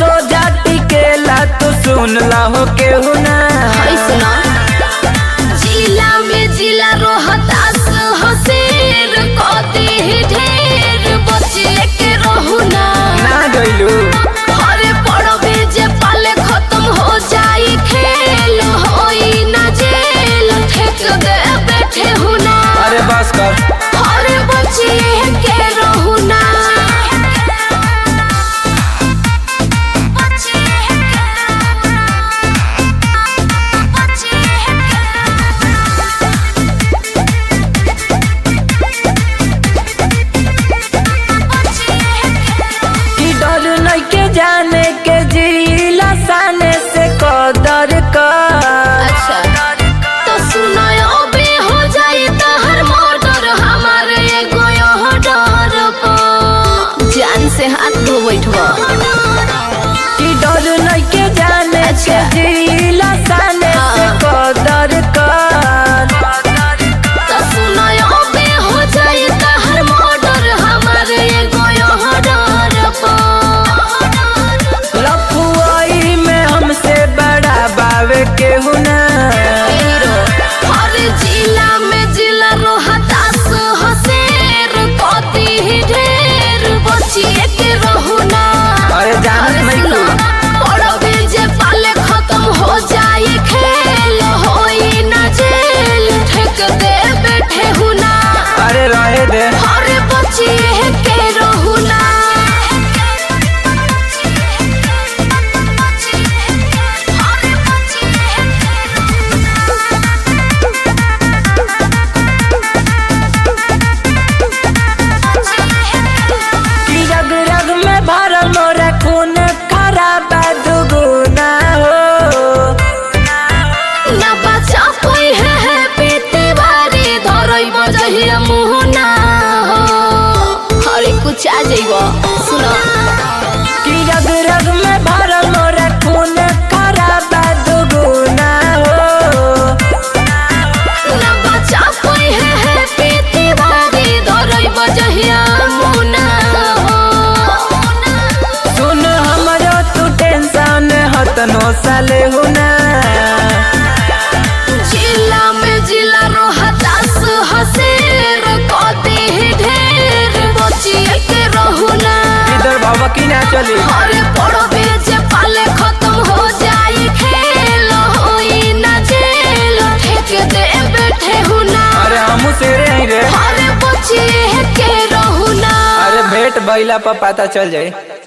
सोजा टिकेला तू सुन ला हो केहू ना सुना जिला में जिला रोहतास हसेर कदी ही ढेर बचिए के रहू ना ना गइलू अरे पड़बे जे पाले खत्म हो जाई खेल होई ना जेल ठेक दे बैठे हूँ ना अरे बस कर अरे बचिए के रहू ना बचिए के रहू ना बचिए के रहू ना कि डर नहीं के जाने के जिला साने से कदर कर अच्छा तो सुनो अबे हो जाई त हर मर्डर हमारे एगो यहाँ डर पर जान से हाथ धो बैठवा कि डर नहीं के जाने के अच्छा। जिला साने से हाँ। कदर कर तो सुनो अबे हो जाई त हर मर्डर हमारे एगो यहाँ डर पर लफुआई में हमसे बड़ा बावे केहू ना हर जिला में जिला रोहतास हसेर कदी ही ढेर बचिए के रहू ना अरे जानत नहीं सुनो, तू पड़बे जे पाले खत्म हो जाई खेल होई ना जेल ठेक दे बैठे हूँ ना अरे रहे दे अरे बचिए के रहू ना अरे बचिए के कि रग रग में भरल मोरा खून खराब दुगुना हो ना बचा कोई है है पीते बारी धरई बजहिया मुँह ना हो अरे कुछ आ जाइबो सुनो कि रग रग में भरल मोरा खून खराब दुगुना हो ना बचा कोई है है पीते बारी धरई बजहिया मुँह ना हो सुन हमरो तू टेंशन हतनो साले हो ना जिला में जिला रोहतास हसेर कदी ही ढेर बचिए के रहू ना इधर बाबा की ना चली अरे पड़बे जे पाले खत्म हो जाई खेल होई ना जेल ठेक दे बैठे हूँ ना अरे हमू सेरे ही रे अरे बचिए के रहू ना अरे भेंट बैला पर पता चल जाए